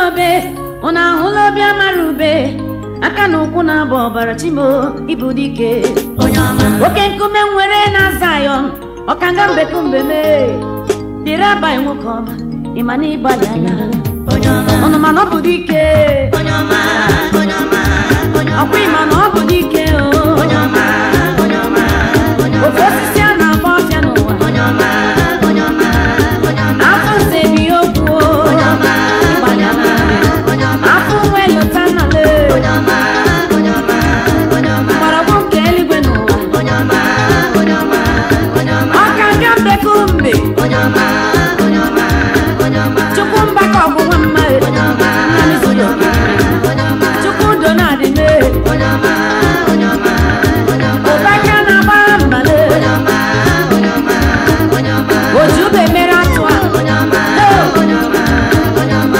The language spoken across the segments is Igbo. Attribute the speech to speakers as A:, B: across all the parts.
A: obe ụnụ ahụla obi amara ube aka na ụkwụ na-abụ ọbara chimo ibu dike
B: onye ọma
A: oke nkume nwere na Zion ọkanga mbekumbe mee dịrị abalị nwoke ọma ịma na ịgbalị anya
B: onye ọma
A: ọnụ mana ọ bụ dike
B: onye ọma onye ọma onye ọma
A: ọkwa ịma na ọ bụ dike o
B: onye ọma onye ọma onye
A: ofe
B: ọma
A: osisi a na-agba ọfịa n'ụwa
B: onye ọma onye ọma onye ọma
A: afọ nze bi okwu o
B: onye ọma
A: ịgbalị anya
B: onye ọma
A: afọ nwe lụta nnale
B: onye ọma onye ọma onye ọma
A: mgbọrọgwụ nke eluigwe n'ụwa
B: onye ọma onye ọma onye ọma
A: ọkanga mbekumbe
B: onye ọma onye ọma onye ọma
A: chukwu mbaka ọgwụgwọ mma
B: onye ọma
A: Naanị so ya oke.
B: onye ọma
A: chukwu udo na-adị mee
B: onye ọma onye ọma onye ọma
A: ụbaka na-agba mbale
B: onye ọma onye ọma onye ọma
A: oji ube mere atụ a
B: onye ọma onye ọma onye ọma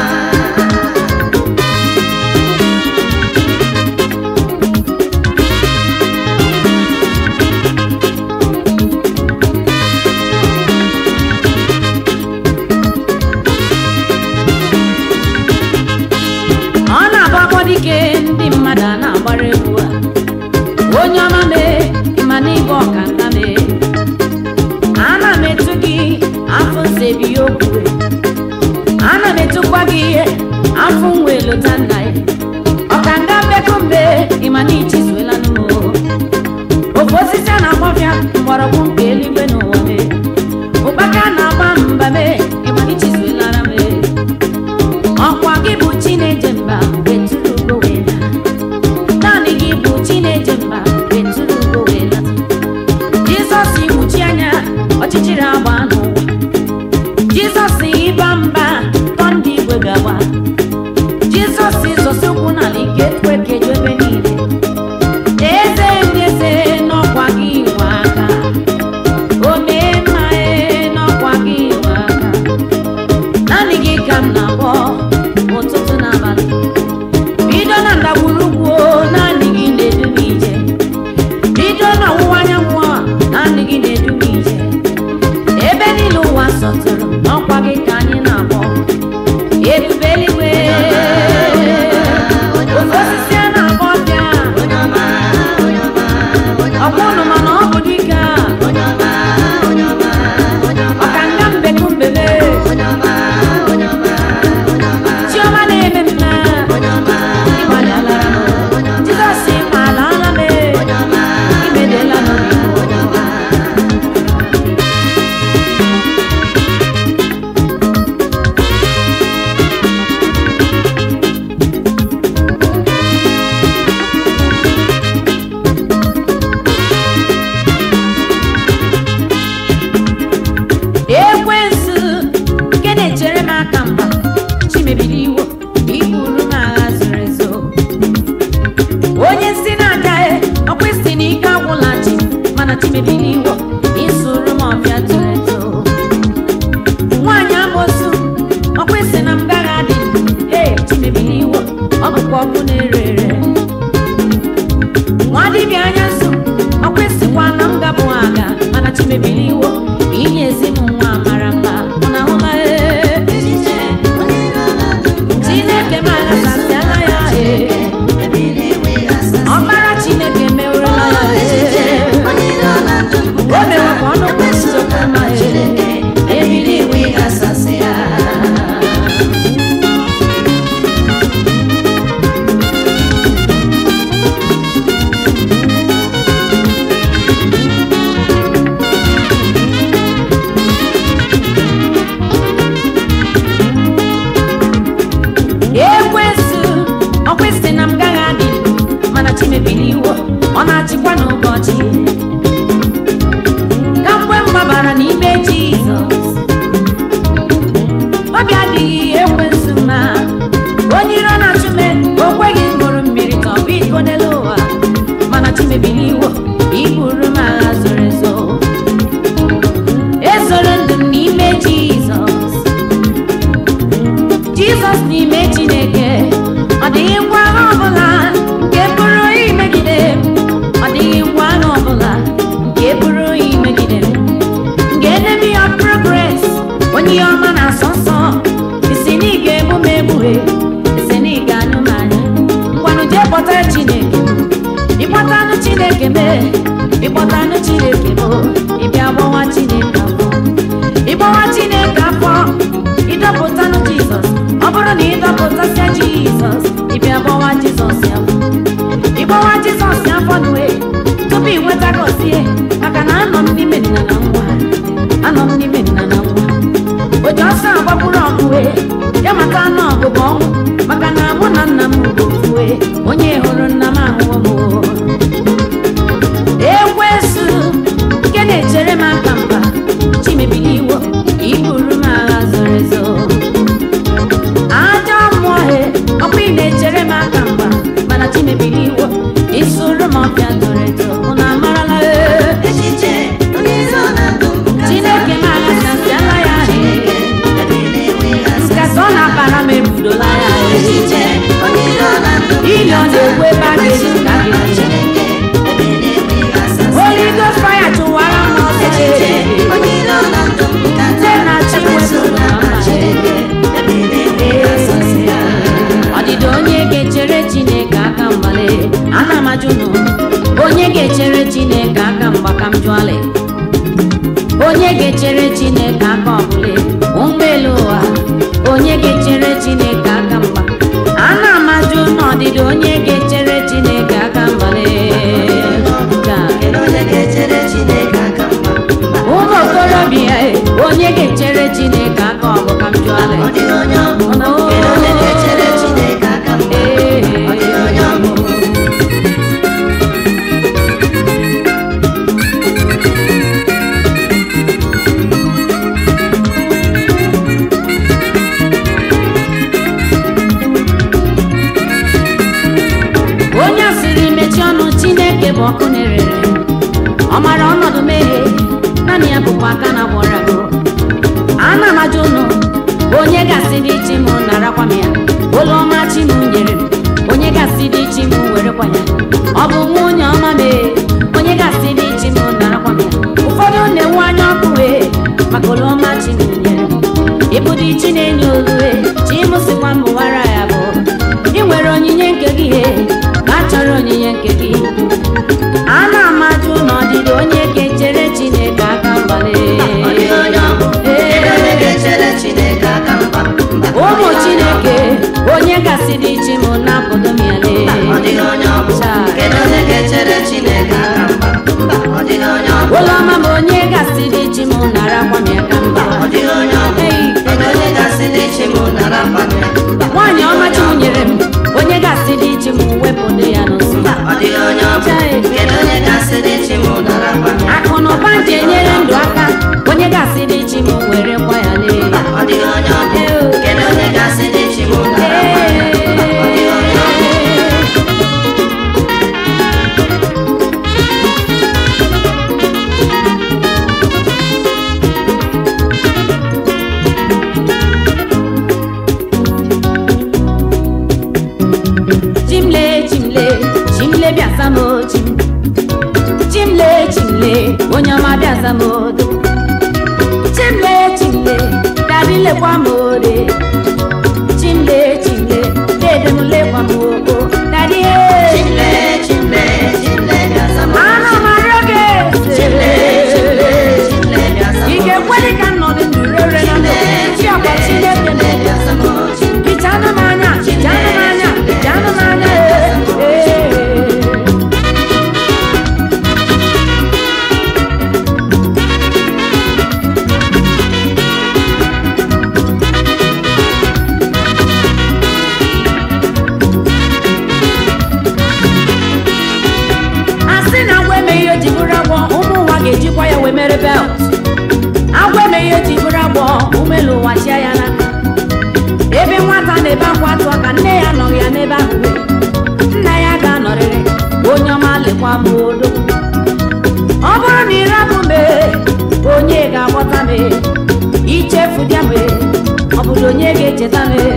A: ọ na-abụ akpọ dike ndị mmadụ a na-agbara egwu a onye ọma mee ịma na ịbụ ọkanga mee ana m etu gị afọ nsebi okwu ana m etukwa gị ihe afọ nwe lụta nna ya ọkanga mbekumbe ịma na ichizuela n'ụwa ofe osisi a na-agbọfịa mgbọrọgwụ nke eluigwe n'ụwa mee ụkpaka na-agba mba mee ịma na ichizuelara mee ọkwa gị bụ chineje mba wetụrụ ugo wee laa naanị gị bụ chineje mba wetụrụ ugo wee laa jizọs imuchi anya ọchịchịrị agba n'ụwa jizọs ịba mba tọ ndị igwe gawa jizọs ịzọsi ụkwụ n'ala ike tụ ekeju ebe niile eze ndị eze n'ọkwa gị nwe aka o mee mma ee n'ọkwa gị nwe aka naanị gị ka m na-akpọ ụtụtụ na abalị bido na ndagwurugwu o, naanị gị na-edu m ije bido na ọwụwa anyanwụ a naanị gị na-edu m ije ebe niile ụwa sọtụrụ n'ọkwa gị ka anyị na-akpọ ebube eluigwe ofe osisi a na-akpọ ọbịa
B: onye ọma onye ọma onye
A: ọkwa ụnụ mana ọ bụ dike a
B: onye ọma onye ọma onye ọma
A: ọkanga mbekumbele
B: onye ọma onye ọma onye ọma
A: chiọma na-eme mma
B: onye ọma
A: ịgbalị alara m jizọs ma ala ala m
B: onye ọma
A: imedela n'obibo
B: onye ọma
A: ekwensu nke na-echere m aka mgba chimebiri iwo iburu m agha zoro ezo onye si na-agaghị ọkwa isi na ike agwụla chi mana chimebiri iwo isuru m ọbịa toro eto nwaanyị amosu ọkwa isi na m gaghị adị ee chimebiri iwo ọ bụkwa ọkụ na-ere ere nwa dibịa anya nso ọkwa esikwa na m gabụ aga mana chimebiri iwo inye ezi m nwa mara mma mụ na ahụma
B: echiche onye iro na-adụ
A: chineke m aghasasịala ya ee
B: ebili iwe asasị
A: ọkpara chineke mewurela ya
B: echiche
A: ee
B: onye iro na-adụ
A: o mere ka ọnụ kwesị okwu ma
B: Chineke ebili iwe asasị ya
A: ekwensu ọkwa isi na m gaghị adị mana chimebiri iwo ọ na-achịkwa n'ụbọchị ka mgbe m gbabara n'ime jizọs obi adịghị ekwensu mma onye iro na-achụ me o kweghị m ṅụrụ mmiri ka ọ bụ iko n'elu ụwa mana chimebiri iwo iburu m agha zoro ezo ezoro ndụ m n'ime jizọs jizọs n'ime chineke ọ dịghị ngwa agha ọbụla nke pụrụ imegide m ọ dịghị ngwa agha ọbụla nke pụrụ imegide m nke enemy of progress onye ihe ọma na-asọ nsọ isi na ị ga-egbu m egbughe ịkpọta chineke ịkpọtanụ chineke mee ịkpọtanụ chineke mo ịbịa gbawa chineke afọ ịgbawa chineke afọ ịdọpụtanụ jizọs ọ bụrụ na ịdọpụtasịa jizọs ịbịa gbawa jizọs afọ ịgbawa jizọs afọ nue tupu ị nweta gọzie maka na anọ m n'ime nna na nwa anọ m n'ime nna na nwa o ji ọsọ agbagburu ọgụwe ya maka anụ ọgụgụ ọnwụ maka na mụ na nna m bụ ofue onye hụrụ nna m ahụhụ m ekwesu nke na-echere m aka mba chimebili iwo iburu m agha zoro ezo ajọ mmụọ he ọkwa ị na-echere m aka mba mana chimebili iwo isuru m ọbịa zoro ezo unu amarala ee
B: echiche onye iro na ndụ m nkata
A: chineke m aghasasịala ya
B: Chineke ebe na-enweghị asa
A: nkata ọ na-akpara m ebudola ya
B: echiche onye iro na ndụ m
A: ili ọ na-ekwe ebe a ga-eji nka gị
B: Chineke ebe na-enweghị asa
A: Holy Ghost fire chụwara m ọsọ
B: echiche onye iro na ndụ m nkata
A: Nne na chi
B: emetụla
A: wepụrụ
B: na Chineke ebe na-enweghị asa
A: ọdịdị onye ga-echere chineke aka mgbale ana m ajụ nụ onye ga-echere chineke aka mgba ka m jụọle onye ga-echere chineke aka ọbụla ụgbọelu ụwa onye ga-echere chineke aka mgba ana m ajụ n'ọdịdị onye ga-echere chineke aka mgbale Ka
B: Kedu onye ga-echere Chineke aka mgba mba
A: ụmụ okorobịa e, onye ga-echere chineke aka ọbụ ka m jụọle
B: ọ dịghị onye ọ bụ Kedu onye ga-echere Chineke aka mgba ọ dịghị onye ọ bụ
A: onye asịrị mechie ọnụ chineke bụ ọkụ na-erere ọ mara ọnọdụ mmehie naanị ya bụkwa aka na gwọrọ agụ ana m ajụ ụnụ onye gasị dị chi m narakwa m ya ụlọ ọma chi m nyere m onye gasị dị chi m werekwa ya ọ bụ nwunye ọma mee onye gasị dị chi m narakwa m ya ụfọdụ na-enwe anya ọkụ wee maka ụlọ ọma chi m nyere m ịbụdị chi na-enye olue chi m sikwa m wara ya bụ ị nwere onyinye nke gị he ka a chọrọ onyinye nke gị ana m ajụ n'ọdịdị onye ga-echere chineke aka mgbale
B: ọ dịghị onye ọ bụ Kedu onye ga-echere Chineke aka mgba mba
A: ụmụ chineke onye gasị dị chi m na-apụdo m ya lee
B: ọ dịghị onye ọ bụ Kedu onye ga-echere Chineke aka mgba mba ọ dịghị onye ọ bụ
A: ụlọ ọma m onye gasị dị chi m narakwa m ya ka mba
B: ọ dịghị onye ọ bụ
A: Ei,
B: Kedu onye ga-asị n'ichi m nara akwa m ya mba
A: nwaanyị ọma chi m nyere m onye gasị dị chi m wepụdo ya n'ụsọ
B: mba ọ dịghị onye ọ bụ Kedu onye ga-asị n'ichi m nara akwa m ya
A: akụ na ụba ji enyere ndụ aka onye gasị dị chi m were kwa ya lee
B: mba ọ dịghị onye ọ bụ Kedu onye ga-asị n'ichi m nara akwa m ya mba ọ dịghị onye ọ bụ
A: chimle chimle chimle bịaza m chim chimle chimle onye ọma bịaza m odo chimle chimle dadị lekwa m ore chimle chimle dede m lekwa m oko dadị
B: Chimle, chimle, chimle, bịa zama
A: ana m arịọ gị
B: Chimle, chimle,
A: eze
B: chimle, bịa zama
A: ị ga-ekweli ka nnọdụ ndụ rere na ndụ chi ọkwa chineke
B: chimle, bịa zama
A: hichanụ m anya hichanụ m anya hichanụ m anya ee ee a sị na agwa emeghị o ji bụrụ agwọ ụmụ ụwa ga-ejikwa ya wee mere belt agwa emeghị o ji bụrụ agwọ umelu ụwa chịa ya n'aka ebe nwata na-ebe akwa atụ aka nne ya nọghị ya n'ebe ahụ wee. nna ya ga-anọrịrị onye ọma lekwa m odo ọ bụrụ na ịrapụ mee onye ga-aghọta mee ichefu bịa mee ọ bụrụ onye ga-echeta mee